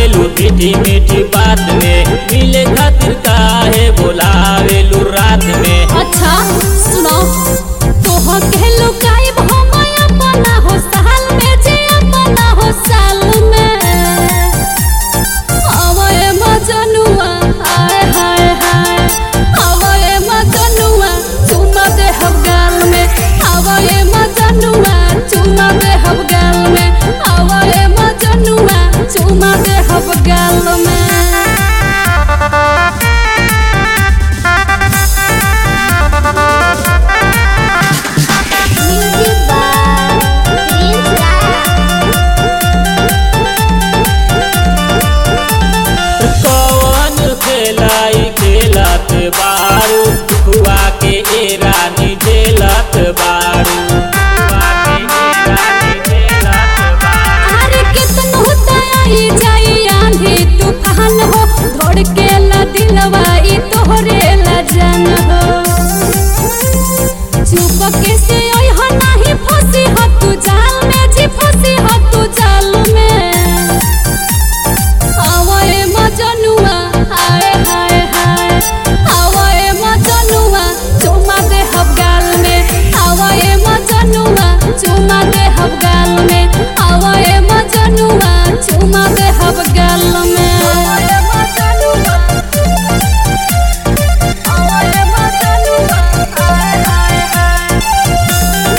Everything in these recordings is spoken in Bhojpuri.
बतावेलू मीठी मीठी बात में मिले खातिर काहे बोलावेलू रात में अच्छा सुनो तोह के लुकाइब हम अपना हो साल में जे अपना हो साल में हवाए मजनुआ हाय हाय हाय हवाए मजनुआ चुमा दे हम गाल में हवाए मजनुआ चुमा दे हम गाल में हवाए मजनुआ चुमा दे हम गाल में Music by Prince Raya. कौन खेलाई खेलत बारू खुआ के ए रानी झेलत बारू खुआ के ए रानी झेलत बारू अरे कितनो दयाई जाई आंधी तूफान हो धोड़ के ला दिलवा ई तोहरे ला जान हो चुप के से ओइ हो नाही फंसी हो तू जाल में जी फंसी हो तू जाल में हवाए मजनुआ हाय हाय हाय हवाए मजनुआ चुमा दे हम गाल में हवाए मजनुआ चुमा दे हम गाल में हवाए मजनुआ चुमा दे हम गाल में हवाए मजनुआ हवाए मजनुआ हाय हाय हाय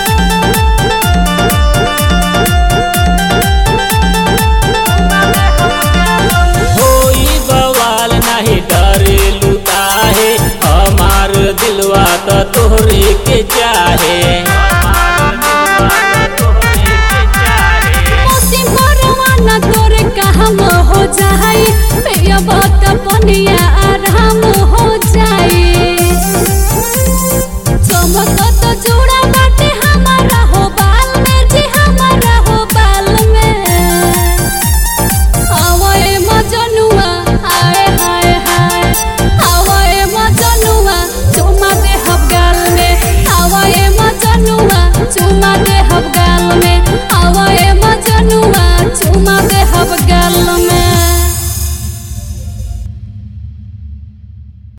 होई बवाल नहीं डरेलू काहे हमार दिलवा त तोहरे के चाहे हमार दिलवा त तोहरे के चाहे मोसी मरवाना तोरे काम हो जाई ये बात पनिया आराम हो